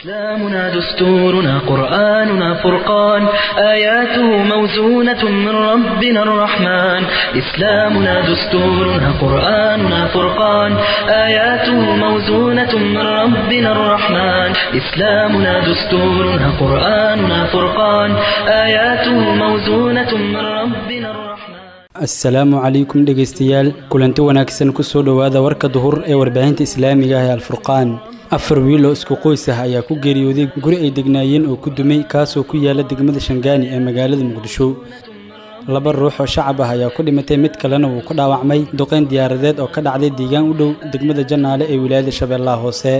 إسلامنا دستورنا قرآننا فرقان آياته موزونة من ربنا الرحمن إسلامنا دستورنا قرآننا فرقان آياته موزونة من ربنا الرحمن إسلامنا دستورنا قرآننا فرقان آياته موزونة من ربنا الرحمن asalaamu calaykum dhegaystayaal kulanti wanaagsan kusoo dhowaada warka duhur ee warbaahinta islaamiga ah ee alfurqaan afar wiil oo isku qoys ah ayaa ku geeriyooday guri ay degnaayeen oo ku dumay kaasoo ku yaala degmada shangaani ee magaalada muqdisho laba ruux oo shacab ah ayaa ku dhimatay mid kalena wuu ku dhaawacmay duqeyn diyaaradeed oo ka dhacday deegaan u dhow degmada janaale ee wilaayada shabeellaha hoose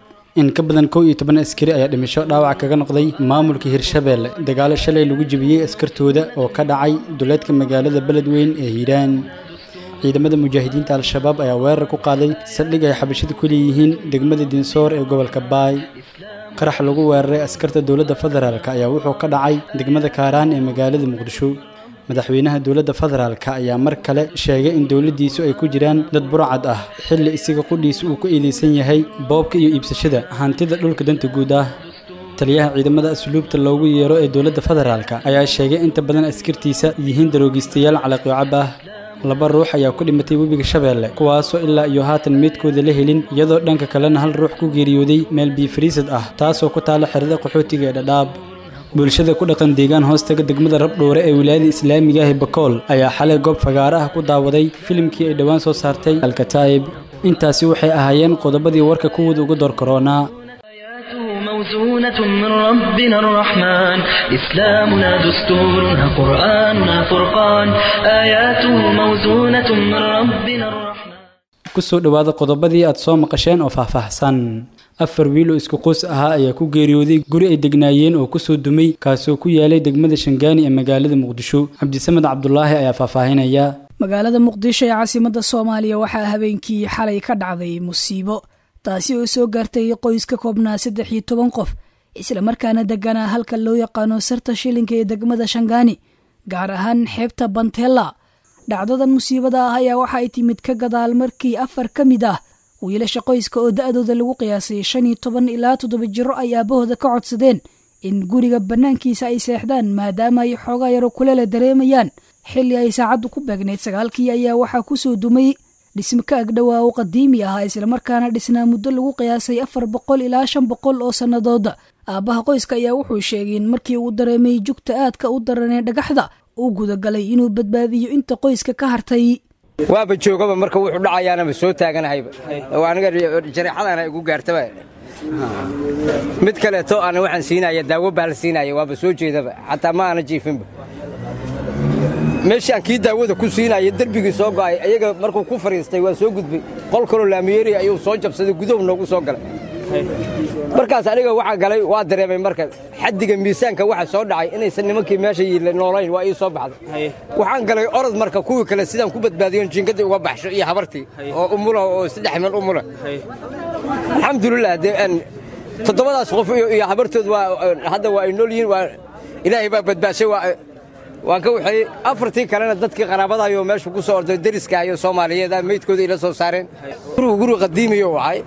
in ka badan kow iyo toban askari ayaa dhimasho dhaawac kaga noqday maamulka hirshabeelle dagaalo shalay lagu jebiyey askartooda oo ka dhacay duleedka magaalada beledweyn ee hiiraan ciidamada mujaahidiinta al-shabaab ayaa weerar ku qaaday saldhig ay xabashada ku leeyihiin degmada dinsoor ee gobolka baay qarax lagu weeraray askarta dowladda federaalk ayaa wuxuu ka dhacay degmada kaaraan ee magaalada muqdisho madaxweynaha dowladda federaalk ayaa mar kale sheegay in dowladdiisu ay ku jiraan dad burcad ah xilli isaga qudhiisa uu ku eedeysan yahay boobka iyo iibsashada hantida dhulka danta guud ah taliyaha ciidamada asluubta loogu yeero ee dowladda federaalk ayaa sheegay inta badan askartiisa yihiin daroogistayaal calaqiocab ah laba ruux ayaa ku dhimatay webiga shabeelle kuwaasoo ilaa iyo haatan meydkooda la helin iyadoo dhanka kalena hal ruux ku geeriyooday meel biifariisad ah taasoo ku taala xerada qaxootiga ee dhadhaab bulshada ku dhaqan deegaan hoostaga degmada rabdhowre ee wilaayada islaamiga ah bakool ayaa xalay goob fagaaro ah ku daawaday filimkii ay dhowaan soo saartay alkataa'ib intaasi waxay ahaayeen qodobadii warka kuwooda uga door koroonaa آياته موزونة من ربنا الرحمن إسلامنا دستورنا قرآننا فرقان آياته موزونة من ربنا الرحمن kusoo dhowaada qodobadii aad soo maqasheen oo faahfaahsan afar wiil oo isku qoys ahaa ayaa ku geeriyooday guri ay degnaayeen oo kusoo dumay kaasoo ku yaalay degmada shangaani ee magaalada muqdisho cabdisamed cabdulaahi ayaa faahfaahinaya magaalada muqdisho ee caasimadda soomaaliya waxaa habeenkii xalay ka dhacday musiibo taasi oo soo gaartay qoys ka koobnaa saddex iyo toban qof islamarkaana deganaa halka loo yaqaano sarta shilinka ee degmada shangaani gaar ahaan xeebta bantella dhacdadan musiibada ah ayaa waxa ay timid ka gadaal markii afar ka mid ah wiilasha qoyska oo da-dooda lagu qiyaasay shan iyo toban ilaa toddoba jiro ay aabahooda ka codsadeen in guriga bannaankiisa ay seexdaan maadaama ay xoogaa yaro kulele dareemayaan xilli ay saacaddu ku beegnayd sagaalkii ayaa waxaa kusoo dumay dhismo ka agdhowaa oo qadiimi ahaa islamarkaana dhisnaa muddo lagu qiyaasay afar boqol ilaa shan boqol oo sannadooda aabbaha qoyska ayaa wuxuu sheegay in markii uu dareemay jugta aadka u daranee dhagaxda uu gudagalay inuu badbaadiyo inta qoyska ka hartay waaba joogaba marka wuxuu dhacayaanaba soo taaganahayba oo aniga jareexadana igu gaartaba mid kaleeto ana waxaan siinaya daawo baa la siinaya waaba soo jeedaba xataa ma aana jiifinba meeshaan kii daawada ku siinaya derbigii soo go'ay ayaga markuu ku fadhiistay waa soo gudbay qol kaloo laamiyeeri ayuu soo jabsaday gudahu noogu soo galay markaas aniga waxaa galay waa dareemay marka xaddiga miisaanka waxa soo dhacay inaysan nimankii meesha noolayn waa ii soo baxday waxaan galay orod marka kuwii kale sidaan ku badbaadiyon jiingadii uga baxsho iyo habartii oo umula oo saddex meel umula alxamdulilah dee toddobadaas qof iyo habartood waa hadda waa ay nool yihiin waa ilaahay baa badbaashay waa waan ka waxeeyey afartii kalena dadkii qaraabadaayoo meesha ku soo orday deriska iyo soomaaliyeeda meydkooda ila soo saareen gurigu guri qadiimiyo wahay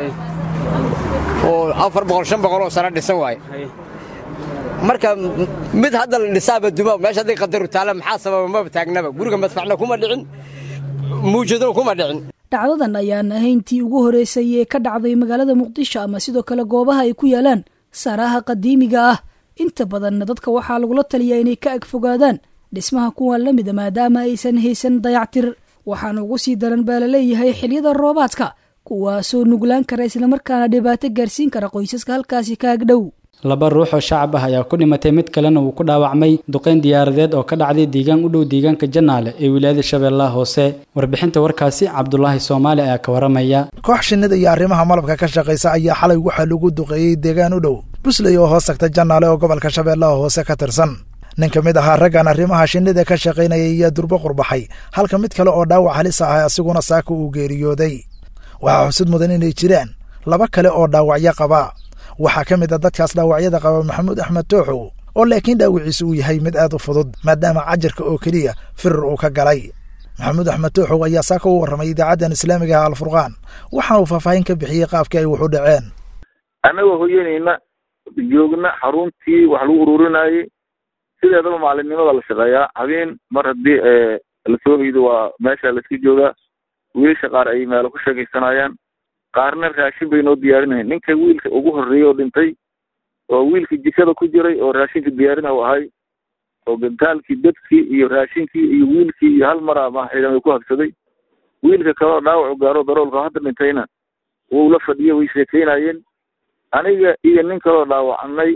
oo afar boqol shan boqol oo sano dhisan waaye marka mid hadda la dhisaaba duma meesha hadday qadaru taalla maxaa sababa maba taagnaba guriga madfacna kuma dhicin muujadona kuma dhicin dhacdadan ayaan ahayntii ugu horeysay ee ka dhacday magaalada muqdisho ama sidoo kale goobaha ay ku yaalaan saaraha qadiimiga ah inta badanna dadka waxaa lagula taliyaa inay ka agfogaadaan dhismaha kuwan la mida maadaama aysan haysan dayactir waxaana ugu sii daran baa la leeyahay xiliyada roobaadka kuwaasoo nuglaan kara islamarkaana dhibaato gaarsiin kara qoysaska halkaasi ka agdhow laba ruux oo shacab ah ayaa ku dhimatay mid kalena wuu ku dhaawacmay duqeyn diyaaradeed oo ka dhacday deegaan u dhow deegaanka janaale ee wilaayada shabeellaha hoose warbixinta warkaasi cabdulaahi soomaali ayaa ka waramaya koox shinnida iyo arrimaha malabka ka shaqaysa ayaa xalay waxaa lagu duqeeyey deegaan u dhow busley oo hoos tagta janaale oo gobolka shabeellaha hoose ka tirsan nin ka mid ahaa raggan arrimaha shinnida ka shaqaynaya ayaa durbo qurbaxay halka mid kale oo dhaawac halis ah asiguna saaka uu geeriyooday waxaa xusud mudan inay jiraan laba kale oo dhaawacyo qaba waxaa ka mid a dadkaas dhaawacyada qaba maxamuud axmed tooxow oo laakiin dhaawiciisu uu yahay mid aad u fudud maadaama cajarka oo keliya firir uu ka galay maxamuud axmed tooxow ayaa saaka u warramay idaacaddan islaamiga ah alfurqaan waxaana uu faahfaahin ka bixiyey qaabkii ay wuxu dhaceen annagoo hoyanayna joogna xaruntii wax lagu ururinayay sideedaba maalinimada la shaqeeyaa habeen mar haddii lasoo hoydo waa meesha laiska joogaa wiilasha qaar ay meelo ku sheekaysanayaan qaarna raashin bay noo diyaarinayan ninka wiilka ugu horreeyay oo dhintay oo wiilka jikada ku jiray oo raashinka diyaarina u ahay oo gantaalkii dadkii iyo raashinkii iyo wiilkii iyo hal mar ama ciidamay ku habsaday wiilka kaleoo dhaawacu gaaro daroolka hadda dhintayna wuu la fadhiyay way sheekeynayeen aniga iyo nin kaloo dhaawacnay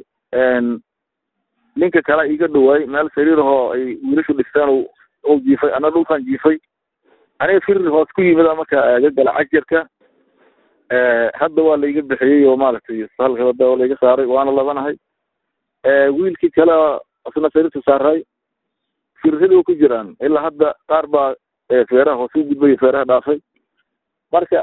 ninka kale iga dhawaay meel sariirahoo ay wiilashu dhistaan o jiifay ana dhulkan jiifay aniga firir hoos ku yimid marka ga gala cajarka hadda waa laiga bixiyey oo maaragtay halka wada laiga saaray waana labanahay wiilkii kale isna sariirta saaray firrada wa ku jiraan ilaa hadda qaar baa feeraha hoos u gudbay feeraha dhaafay marka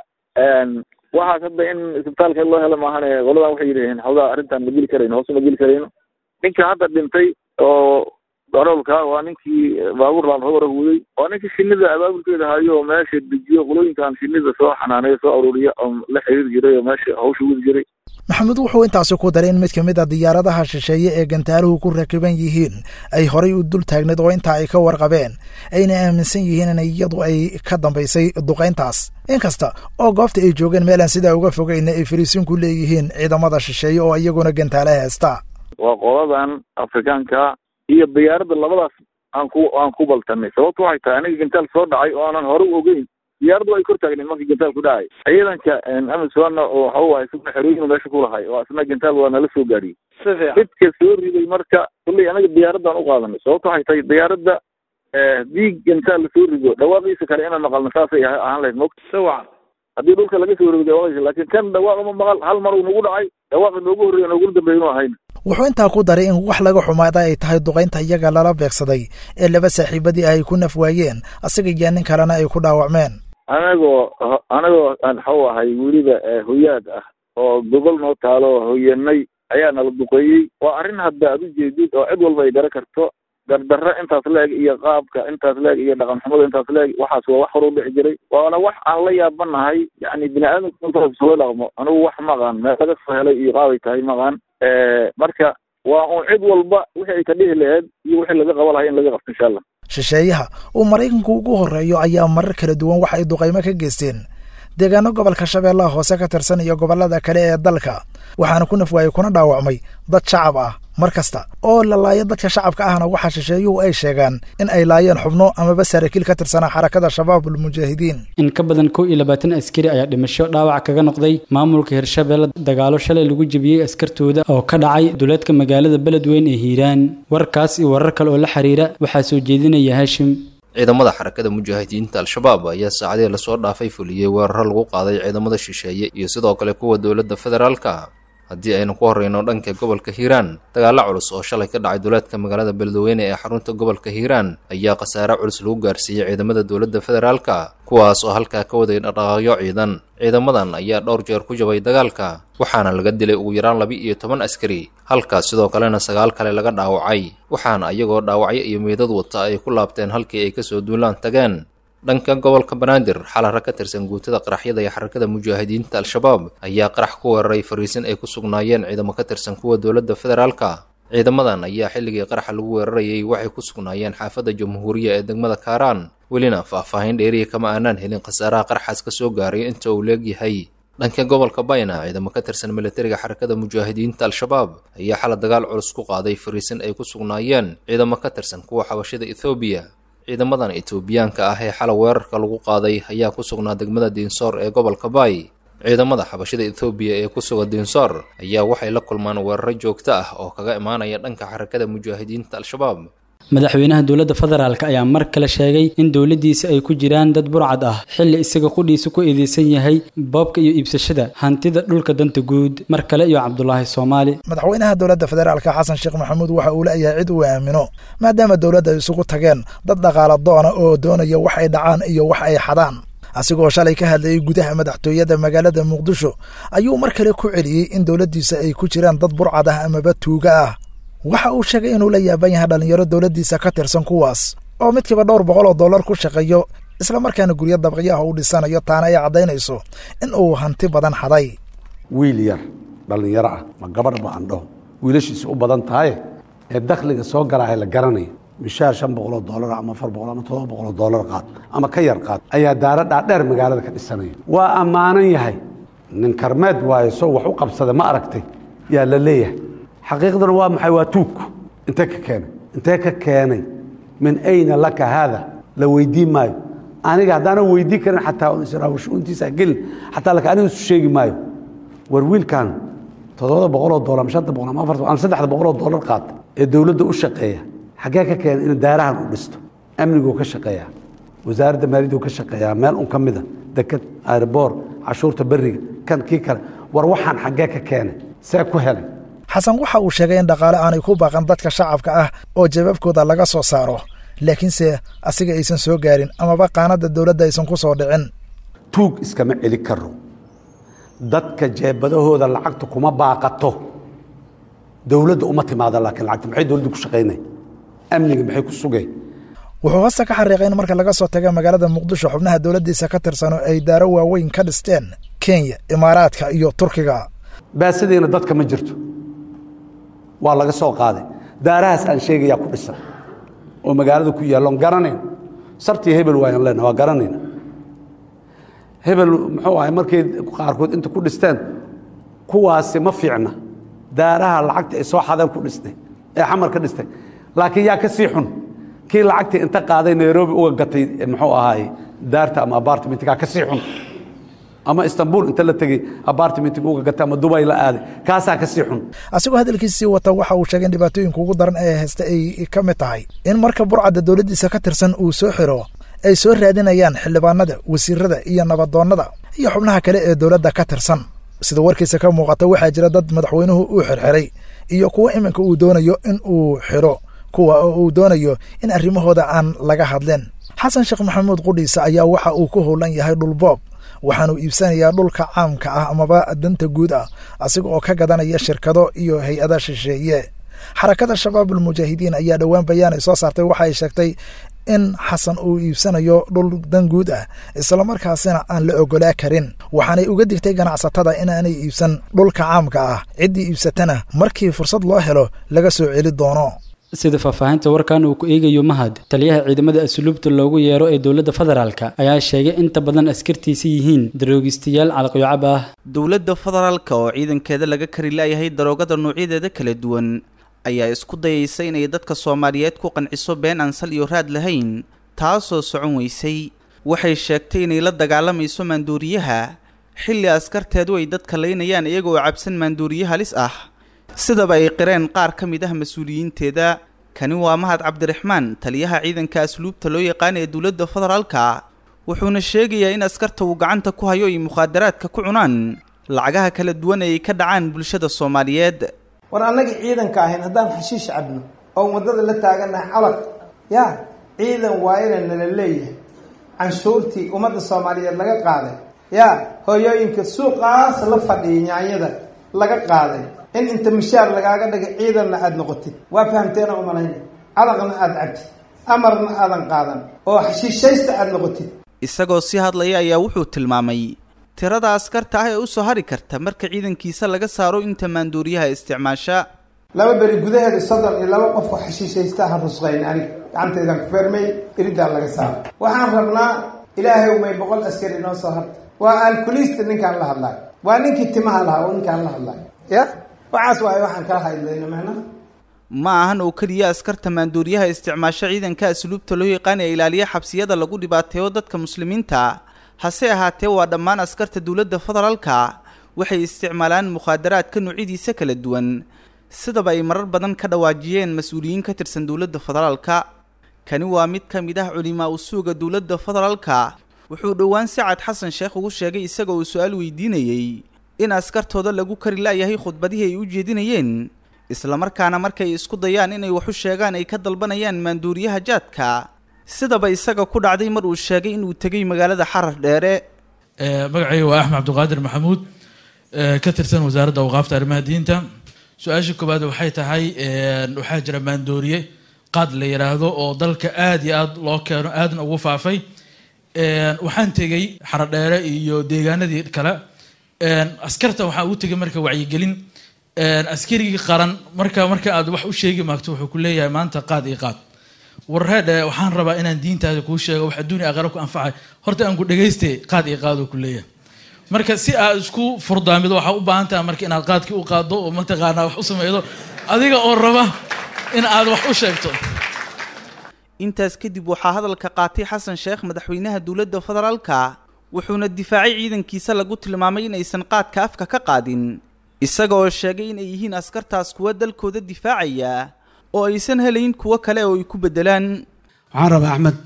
waxaas hadda in isbitaalka loo helo maahane qoladan waxay yidhaheen xoogaa arrintan ma geli karayno hoos ma geli karayno ninka hadda dhintay oo daroolka waa ninkii baabuur laan hogora huday waa ninkii shinida abaabulkeeda hayo oo meesha dejiyo qolooyinkan shinida soo xanaaneyo soo aruuriya oo la xiriir jiray oo meesha hawsha wadi jiray maxamed wuxuu intaasi ku daray in mid ka mid a diyaaradaha shisheeye ee gantaaluhu ku rakiban yihiin ay horay u dul taagneed oo intaa ay ka warqabeen ayna aaminsan yihiin in iyadu ay ka dambaysay duqayntaas inkasta oo goobta ay joogeen meelaan sidaa uga fogayna ay fariisin ku leeyihiin ciidamada shisheeye oo iyaguna gantaala heesta waa qoladan afrikaanka iyo diyaaradda labadaas aan ku aan ku baltanay sababtu waxay tahay aniga gantaal soo dhacay oo aanan hore u ogeyn diyaaraddu ay kor taagneed markii gantaal ku dhacay ciidanka amisona oo waxa waaye isna xerooyin meesha ku lahay oo isna gantaal waa nala soo gaariyey midka soo riday marka kulley anaga diyaaraddan u qaadanay sababtu waxay tahay diyaaradda haddii gantaal lasoo rido dhawaaqiisa kale inaan maqalno saasay ahaan lahayd mogta sawacan haddii dhulka laga soo rido dhawaaqisa laakiin kan dhawaaqama maqal hal mar uu nagu dhacay dhawaaqa noogu horreeya nooguna dambeeya inu ahayn wuxuu intaa ku daray in wax laga xumaada ay tahay duqaynta iyaga lala beegsaday ee laba saaxiibadii ay ku naf waayeen asaga iyo nin kalena ay ku dhaawacmeen anagoo anagoo aan waxau ahay weliba hoyaad ah oo gobol noo taalo hoyanay ayaa nala duqeeyey waa arrin hadda ad ujeedid oo cid walba ay gara karto dardarro intaas leeg iyo qaabka intaas leeg iyo dhaqan xumada intaas leeg waxaas waa wax hor u dhici jiray waana wax aan la yaabanahay yani bini aadamka intaas soo dhaqmo anigu wax maqaan meel laga soo helay iyo qaabay tahay maqaan marka waa uun cid walba wixii ay ka dhihi laheed iyo wixii laga qaba lahay in laga qabto insha allah shisheeyaha uu maraykanku ugu horreeyo ayaa marar kala duwan waxa ay duqaymo ka geysteen deegaano gobolka shabeellaha hoose ka tirsan iyo gobollada kale ee dalka waxaana ku nafwaayey kuna dhaawacmay dad shacab ah mar kasta oo la laayo dadka shacabka ahna waxaa shisheeyuhu ay sheegaan in ay laayeen xubno amaba saraakiil ka tirsanaa xarakada shabaabul mujaahidiin in ka badan kow iyo labaatan askari ayaa dhimasho dhaawac kaga noqday maamulka hirshabeelle dagaalo shalay lagu jebiyey askartooda oo ka dhacay duleedka magaalada beledweyn ee hiiraan warkaas iyo warar kale oo la xiriira waxaa soo jeedinaya haashim ciidamada xarakada mujaahidiinta al-shabaab ayaa saacadii lasoo dhaafay fuliyey weeraro lagu qaaday ciidamada shisheeye iyo sidoo kale kuwa dowladda federaalka haddii aynu ku horreyno dhanka gobolka hiiraan dagaalo culus oo shalay ka dhacay duleedka magaalada beledweyne ee xarunta gobolka hiiraan ayaa khasaare culus lagu gaarsiiyey ciidamada dowladda federaalka kuwaas oo halkaa ka waday dhaqaaqyo ciidan ciidamadan ayaa dhowr jeer ku jabay dagaalka waxaana laga dilay ugu yaraan laba iyo toban askari halkaas sidoo kalena sagaal kale laga dhaawacay waxaana iyagoo dhaawacyo iyo meydad wata ay ku laabteen halkii ay kasoo duulaan tageen dhanka gobolka banaadir xalara ka tirsan guutada qaraxyada iyo xarakada mujaahidiinta al-shabaab ayaa qarax ku weeraray fariisin ay ku sugnaayeen ciidamo ka tirsan kuwa dowladda federaalka ciidamadan ayaa xilligii qaraxa lagu weerarayay waxay ku sugnaayeen xaafadda jamhuuriya ee degmada kaaraan welina faahfaahin dheeriya kama aanaan helin khasaaraha qaraxaas ka soo gaaray inta uu leegyahay dhanka gobolka bayna ciidamo ka tirsan militariga xarakada mujaahidiinta al-shabaab ayaa xala dagaal culus ku qaaday fariisin ay ku sugnaayeen ciidamo ka tirsan kuwa xabashada ethoobiya ciidamadan etoobiyaanka ah ee xala weerarka lagu qaaday ayaa ku sugnaa degmada diinsoor ee gobolka baay ciidamada xabashada ethoobiya ee ku suga diinsoor ayaa waxay la kulmaan weeraro joogto ah oo kaga imaanaya dhanka xarakada mujaahidiinta al-shabaab madaxweynaha dowladda federaalk ayaa mar kale sheegay in dowladdiisa ay ku jiraan dad burcad ah xilli isaga qudhiisa ku eedeysan yahay boobka iyo iibsashada hantida dhulka danta guud mar kale iyo cabdulaahi soomaali madaxweynaha dowladda federaalka xasan sheekh maxamuud waxa uu leeyahay cid uu aamino maadaama dowladda ay isugu tageen dad dhaqaala doona oo doonaya wax ay dhacaan iyo wax ay xadaan asigoo shalay ka hadlayay gudaha madaxtooyada magaalada muqdisho ayuu mar kale ku celiyey in dowladdiisa ay ku jiraan dad burcad ah amaba tuuga ah waxa uu sheegay inuu la yaaban yahay dhallinyaro dowladdiisa ka tirsan kuwaas oo midkiiba dhowr boqol oo dollar ku shaqeeyo islamarkaana guryo dabaqyaha uu dhisanayo taana ay caddaynayso in uu hanti badan xaday wiil yar dhallinyaro ah ma gabadh ba aan dhaho wiilashiisa u badan tahaye ee dakhliga soo galaahay la garanaya mishaar shan boqoloo doolar ama afar boqol ama todoba boqoloo doolar qaad ama ka yar qaad ayaa daaro dhaadheer magaalada ka dhisanaya waa ammaanan yahay nin karmeed waayo soo wax u qabsada ma aragtay yaa la leeyahay xaqiiqduna waa maxay waa tuug intee ka keenay intee ka keenay min ayna laka haada la weydiin maayo aniga haddaanan weydiin karin xataa israawshuuntiisa gelin xataa laka aniga isu sheegi maayo war wiilkan toddobada boqoloo doolar ama shanta boqol ama afarta ama saddexda boqoloo doolar qaata ee dowladda u shaqeeya xaggee ka keena in daarahan u dhisto amniguu ka shaqeeyaa wasaaradda maaliyaddu ka shaqeeyaa meel un ka mida deked airboor cashuurta beriga kan kii kale war waxaan xaggee ka keenay see ku helay xasan waxa uu sheegay in dhaqaale aanay ku baaqan dadka shacabka ah oo jawaabkooda laga soo saaro laakiinse asiga aysan soo gaarin amaba qaanadda dowladda aysan ku soo dhicin tuug iskama celi karo dadka jeebadahooda lacagta kuma baaqato dowladda uma timaada laakiin lacagta maxay dowladda ku shaqaynay amniga maxay ku sugay wuxuu hosta ka xariiqay in marka laga soo taga magaalada muqdisho xubnaha dowladdiisa ka tirsano ay daaro waaweyn ka dhisteen kenya imaaraadka iyo turkiga baasadiina dadka ma jirto waa laga soo qaaday daarahaas aan sheegayaa ku dhisan oo magaalada ku yaalloon garanayn sartii hebel waayaan leenaha waa garanayna hebel muxuu ahay markay qaarkood inta ku dhisteen kuwaasi ma fiicna daaraha lacagta ay soo xadeen ku dhistay ee xamar ka dhistay laakiin yaa ka sii xun kii lacagtii inta qaaday nairobi uga gatay muxuu ahaay daarta ama apartmentgaa ka sii xun ama istanbul inta la tegey apartmentga uga gatay ama dubay la aaday kaasaa ka sii xun asigoo hadalkiisii wata waxa uu sheegay in dhibaatooyinka ugu daran ee haysta ay ka mid tahay in marka burcadda dowladdiisa ka tirsan uu soo xiro ay soo raadinayaan xildhibaanada wasiirada iyo nabadoonnada iyo xubnaha kale ee dowladda ka tirsan sida warkiisa ka muuqata waxaa jira dad madaxweynuhu uu xirxiray iyo kuwo iminka uu doonayo in uu xiro kuwa oo uu doonayo in arrimahooda aan laga hadleen xasan sheekh maxamuud qudhiisa ayaa waxa uu ku howlan yahay dhulboob waxaanuu iibsanayaa dhulka caamka ah amaba danta guud ah asiga oo ka gadanaya shirkado iyo hay-ada shisheeye xarakada shabaabulmujaahidiin ayaa dhowaan bayaanay soo saartay waxa ay sheegtay in xasan uu iibsanayo dhul dan guud ah islamarkaasina aan la ogolaa karin waxaanay uga digtay ganacsatada inaanay iibsan dhulka caamka ah ciddii iibsatana markii fursad loo helo laga soo celi doono sida faahfaahinta warkan uu ku eegayo mahad taliyaha ciidamada asluubta loogu yeero ee dowladda federaalka ayaa sheegay inta badan askartiisa yihiin daroogistayaal calaqyocab ah dowladda federaalka oo ciidankeeda laga kari laayahay daroogada noocyadeeda kala duwan ayaa isku dayaysa inay dadka soomaaliyeed ku qanciso been aan sal iyo raad lahayn taasoo socon weysay waxay sheegtay inay la dagaalamayso maanduuriyaha xilli askarteedu ay dadka laynayaan iyagoo cabsan maanduuriye halis ah sidaba ay qireen qaar ka mid ah mas-uuliyiinteeda kani waa mahad cabdiraxmaan taliyaha ciidanka asluubta loo yaqaan ee dowladda federaalka wuxuuna sheegayaa in askarta uu gacanta ku hayo ay mukhaadaraadka ku cunaan lacagaha kala duwan ee ay ka dhacaan bulshada soomaaliyeed war annagii ciidanka ahayn haddaan xashiish cabno oon waddada la taagannahay calaq yaa ciidan waa ina nala leeyahay canshuurtii ummadda soomaaliyeed laga qaaday yaa hooyooyinka suuqaas la fadhiyay nyaanyada laga qaaday in inta mishaar lagaaga dhigay ciidanna aada noqotid waa fahamteena umalayna calaqna aada cabtid amarna aadan qaadan oo xashiishaysta aada noqotid isagoo sii hadlaya ayaa wuxuu tilmaamay tirada askarta ah ee usoo hari karta marka ciidankiisa laga saaro inta maanduuriyaha isticmaasha laba beri gudaheeda soddon iyo laba qof oo xashiishaysta ha rusqayn aniga gacantaydan ku feermay iridaan laga saaro waxaan rabnaa ilaahay umay boqol askari noo soo harta waa alkulista ninkaan la hadlayo waa ninkii timaha lahaa oo ninkaan la hadlayo ya waxaas waaye waxaan kala hadlayna macnaha ma ahan oo keliya askarta maanduuriyaha isticmaasho ciidanka asluubta loo yaqaan ee ilaaliya xabsiyada lagu dhibaateeyo dadka muslimiinta hase ahaatee waa dhammaan askarta dowladda federaalka waxay isticmaalaan mukhaadaraadka noocyadiisa kala duwan sidaba ay marar badan ka dhawaajiyeen mas-uuliyiin ka tirsan dowladda federaalka kani waa mid ka mid ah culimaa usuuga dowladda federaalka wuxuu dhowaan sacad xasan sheekh ugu sheegay isaga uu su-aal weydiinayey in askartooda lagu kari laayahay khudbadihii ay u jeedinayeen islamarkaana markay isku dayaan inay waxu sheegaan ay ka dalbanayaan maanduuriyaha jaadka sidaba isaga ku dhacday mar uu sheegay inuu tegay magaalada xarar dheere magacayga waa axmed cabdiqaadir maxamuud ka tirsan wasaaradda awqaafta arrimaha diinta su-aasha koowaad waxay tahay waxaa jira maandooriye qaad la yiraahdo oo dalka aada iyo aada loo keeno aadna ugu faafay waxaan tegey xaradheere iyo deegaanadii kale askarta waxaa ugu tegay marka wacyigelin askarigii qaran marka marka aad wax u sheegi maagto wuxuu ku leeyahay maanta qaad iyo qaad warreedhe waxaan rabaa inaan diintaada kuu sheego wax adduunya aqara ku anfacay horta aan ku dhagaystay qaad iyo qaadoo ku leeyahay marka si aad isku furdaamido waxaa u baahan tahay marka inaad qaadkii u qaaddo oo mataqaanaa wax u sameydo adiga oo raba in aad wax u sheegto intaas kadib waxaa hadalka qaatay xasan sheekh madaxweynaha dowladda federaalka wuxuuna difaacay ciidankiisa lagu tilmaamay inaysan qaadka afka ka qaadin isaga oo sheegay inay yihiin askartaas kuwa dalkooda difaacaya oo aysan helayn kuwo kale oo ay ku beddelaan waxaan rabaa axmed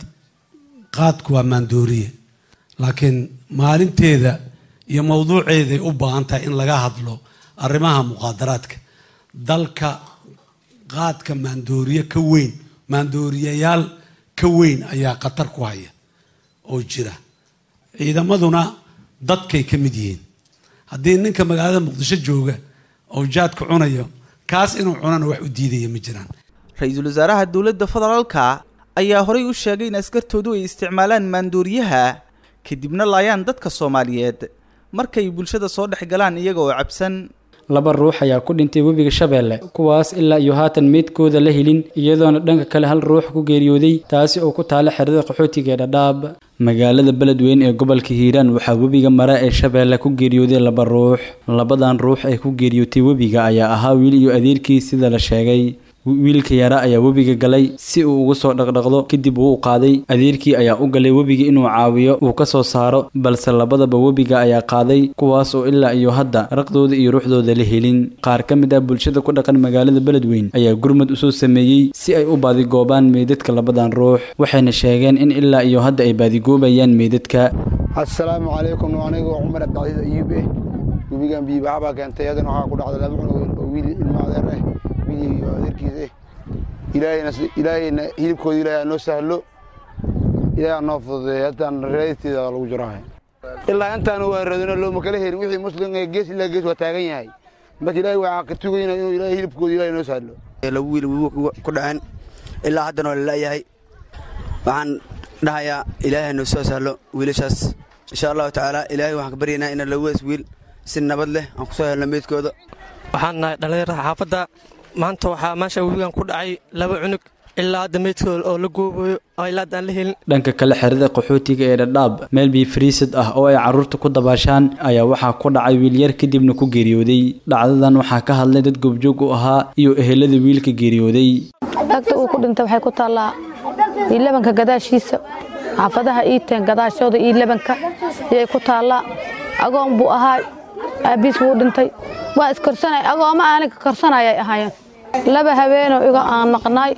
qaadku waa maandooriye laakiin maalinteeda iyo mawduuceeday u baahan tahay in laga hadlo arrimaha muqaadaraadka dalka qaadka maandooriye ka weyn maandooriyayaal ka weyn ayaa khatar ku haya oo jira ciidamaduna dadkay ka mid yihiin haddii ninka magaalada muqdisho jooga oo jaadka cunayo kaas inuu cunana wax u diidaya ma jiraan ra-iisul wasaaraha dowladda federaalka ayaa horay u sheegay in askartoodu ay isticmaalaan maandooriyaha kadibna laayaan dadka soomaaliyeed markay bulshada soo dhex galaan iyaga oo cabsan laba ruux ayaa ku dhintay webiga shabeelle kuwaas ilaa iyo haatan meydkooda la helin iyadoona dhanka kale hal ruux ku geeriyooday taasi oo ku taala xerada qaxootiga ee dhadhaab magaalada beledweyne ee gobolka hiiraan waxaa webiga mara ee shabeelle ku geeriyooday laba ruux labadan ruux ay ku geeriyootay webiga ayaa ahaa wiil iyo adeerkii sida la sheegay wiilka yara ayaa webiga galay si uu ugu soo dhaqdhaqdo kadib wuu u qaaday adeerkii ayaa u galay webiga inuu caawiyo uu ka soo saaro balse labadaba webiga ayaa qaaday kuwaas oo ilaa iyo hadda raqdooda iyo ruuxdooda la helin qaar ka mid ah bulshada ku dhaqan magaalada beledweyn ayaa gurmad usoo sameeyey si ay u baadigoobaan meydadka labadan ruux waxayna sheegeen in ilaa iyo hadda ay baadigoobayaan meydadka assalaamu calaykum anigu cumar abdicasiis ayuub eh webigan biibaxabaa keentay adana waxaa ku dhacday laba cunug oo wiil ilma adeer ah wiil iyo adeerkiisa eh ilaahayna ilaahayna hilibkooda ilaahay noo sahlo ilaahay noo fududeeyo hataan reedisteeda lagu jiraahay ilaa intaan waa radino looma kala herin wixii muslim ee gees ilaa gees waa taagan yahay marka ilaahay waxaa ka tugayna inuu ilaahay hilibkooda ilaahay noo sahlo laba wiil ku dhaceen ilaa haddana waa lalayahay waxaan dhahayaa ilaahay noo soo sahlo wiilashaas insha allahu tacaala ilaahay waxaan ka baryaynaa inaan labadaas wiil si nabad leh aan ku soo helno meydkooda waxaan nahay dhallinyarada xaafadda maanta waxaa meesha webigan ku dhacay laba cunug ilaa hadda meydkooda oo la goobayo oo ilaa hadda aan la helin dhanka kale xerada qaxootiga ee dhadhaab meel biyo fariisad ah oo ay carruurta ku dabaashaan ayaa waxaa ku dhacay wiilyar kadibna ku geeriyooday dhacdadan waxaa ka hadlay dad goobjoog u ahaa iyo ehelada wiilka geeriyooday agta uu ku dhintay waxay ku taallaa iilabanka gadaashiisa xaafadaha iiteen gadaashooda iilabanka ayay ku taallaa agoon buu ahaa aabbiis wuu dhintay waa iskorsanay agooma aaniga korsanayay ahaayeen laba habeenoo iga aan maqnaay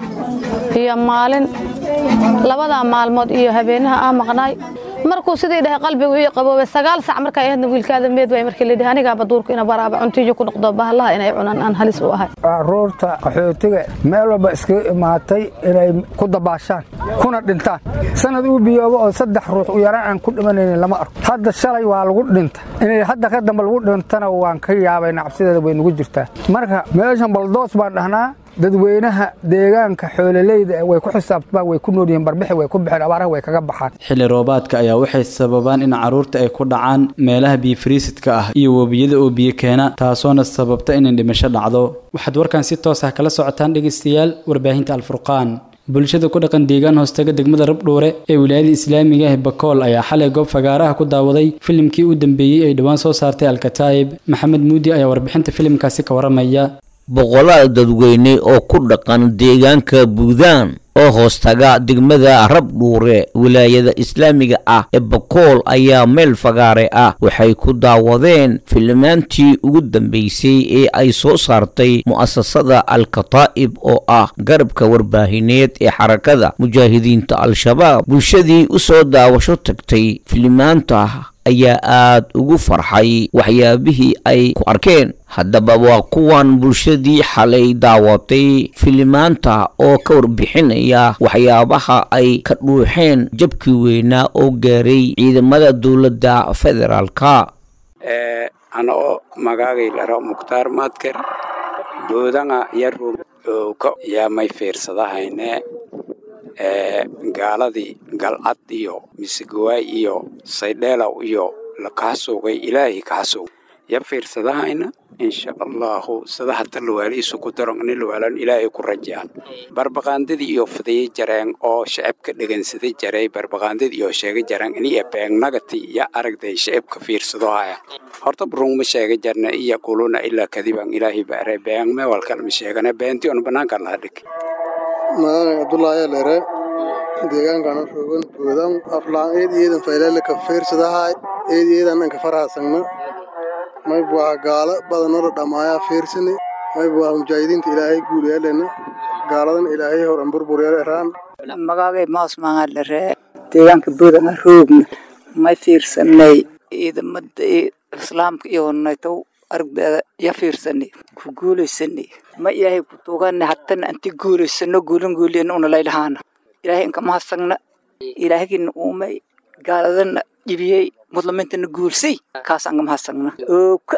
iyo maalin labadaa maalmood iyo habeenaha aan maqnaay markuu sidii dhahay qalbigu ii qaboobay sagaal sac markay ahaydna wiilkaada meed waay markii la dhahay anigaaba duurka ina baraaba cuntiyo ku noqdo bahallaha inay cunaan aan halis u ahay caruurta qaxootiga meel walba iskaga imaatay inay ku dabaashaan kuna dhintaan sanad uu biyoobo oo saddex ruux u yaraan aan ku dhimanaynin lama arko hadda shalay waa lagu dhinta inay hadda ka dambe lagu dhintana waan ka yaabayna cabsideeda way nagu jirtaa marka meeshan baldoos baan dhahnaa dadweynaha deegaanka xoololeyda way ku xisaabtamaan way ku noolyihiin barbixi way ku baxeen abaaraha way kaga baxaan xilli roobaadka ayaa waxay sababaan in carruurta ay ku dhacaan meelaha biyo fariisidka ah iyo webiyada oo biyo keena taasoona sababta inay dhimasho dhacdo waxaad warkan si toos ah kala socotaan dhegaystayaal warbaahinta alfurqaan bulshada ku dhaqan deegaan hoostaga degmada rabdhuure ee wilaayada islaamiga ah bakool ayaa xalay goob fagaaraha ku daawaday filimkii u dambeeyey ay dhowaan soo saartay alkataa'ib maxamed muudi ayaa warbixinta filimkaasi ka waramaya boqolaal dadweyne oo ku dhaqan deegaanka buudaan oo hoostaga degmada rabdhuure wilaayada islaamiga ah ee bakool ayaa meel fagaare ah waxay ku daawadeen filimaantii ugu dambeysay ee ay soo saartay mu'asasada al-kataa'ib oo ah garabka warbaahineed ee xarakada mujaahidiinta al-shabaab bulshadii u soo daawasho tagtay filimaanta ayaa aad ugu farxay waxyaabihii ay ku arkeen haddaba waa kuwan bulshadii xalay daawatay filimaanta oo ka warbixinaya waxyaabaha ay ka dhuuxeen jabkii weynaa oo gaaray ciidamada dowladda federaalka anoo magaagay laro mukhtaar madker boodanga yarum ka yaamay fiirsadahayne gaaladii galcad iyo misegawaay iyo saydheelow iyo lakaasuugay ilaahay kaasuug ya fiirsadahayna insha allahu sida hata lawaali isu ku daron ini lawaalan ilaahay ku rajaan barbaqaandadii iyo fidaya jareen oo shacabka dhegensada jaray barbaqaandadii iyo sheega jareen ini beegnagati ya aragday shacabka fiirsado haya horta burungma sheega jarna iya kuluna ilaa kadiban ilaahay baare beengme walkalma sheegana beenti on banaanka laha dhig magacay cabdullaahi dheere deegaankaana roogan boodan aflaan eed iyeedan faylele ka fiirsadahay eed iyeedan anka farahasagna mayb waa gaalo badanoo dhammaaya fiirsani mayb waa mujaahidiinta ilaahay guulayaalena gaaladan ilaahay horan burburyaeraan magagay maas maangadhere deegaanka boodana roogna may fiirsanay ciidamada islaamka iyo naytow aragdeeda ya fiirsanay ku guulaysanay ma ilaahay ku tuugana hatana anti guulaysano guulan guuliyan una laylahaana ilaahay inka mahadsanna ilaahagina uumay gaaladana jibiyey mudlamintana guulsay kaas anga mahadsanna ooka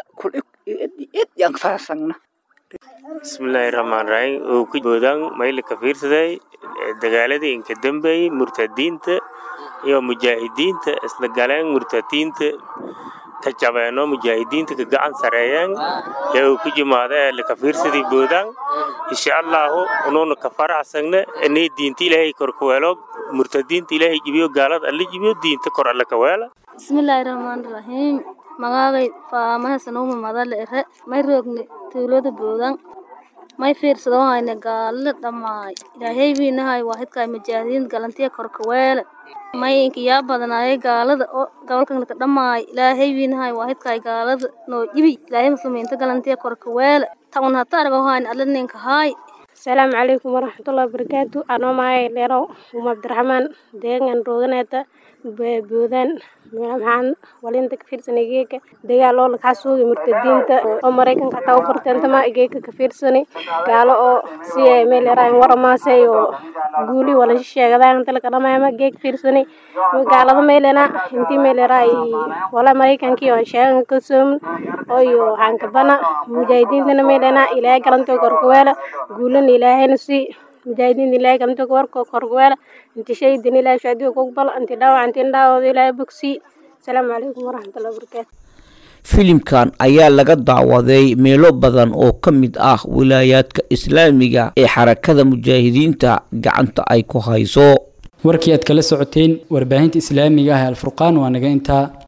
kulyaan farasagna bismillaahi raxmaan raxiim oo ku boodaan mayli ka fiirsaday dagaaladii inka dambeeyey murtadiinta iyo mujaahidiinta isla galeen murtadiinta ka jabeeno mujaahidiinta ka gacan sareeyeen ee uu ku jimaada ee laka fiirsadii boodaan insha allahu unuuna ka faraxsagna inay diinta ilaahay kor ka weelo murtadiinta ilaahay jibiyo gaalada alla jibiyo diinta kor alla ka weela bismillaahi raxmaani raxiim magaagay faamahasanuma madale ere may roogni tuulada boodan may fiirsado hayne gaalada dhammaay ilaahay wiinahay waa hidkaay mujaahidiin galantiya korka weele may inkiyaa badanaayay gaalada oo gobolkanka dhammaay ilaahay wiinahay waa hidkaay gaalada noo jibi ilaahay muslimiinta galantiya korka weele taun hata argo hayne alla ninka haay asalaamu calaykum waraxmatullahi wabarakaatu anoo mahay dheerow uma abdiraxmaan deegan rooganeeta boodaan maxaan walinta ka fiirsanay geeka dagaal oo lakaa suugay murtadiinta oo maraykanka hataa u barteentama geeka ka fiirsanay gaalo oo si ay meel yaraan waramaasay oo guuli wala sheegadaan inta laga dhamaama geek fiirsanay gaalada meelena intii meel yaraa wala maraykankii oo sheegan ka soomin oo iyo waxaan kabana mujaahidiintana meelena ilaahay galantoo korkaweela guulana ilaahayna si mujaahidiin ilaahay galantoo warko korkaweela inti shaydin ilaahay shaadiyo kugbal inti dhaawac inti dhaawooda ilaahay bogsii asalaamu calaykum waraxmatullahi wabarakaatu filimkan ayaa laga daawaday meelo badan oo ka mid ah wilaayaadka islaamiga ee xarakada mujaahidiinta gacanta ay ku hayso warkii aad kala socoteen warbaahinta islaamiga ah ee alfurqaan waa naga intaa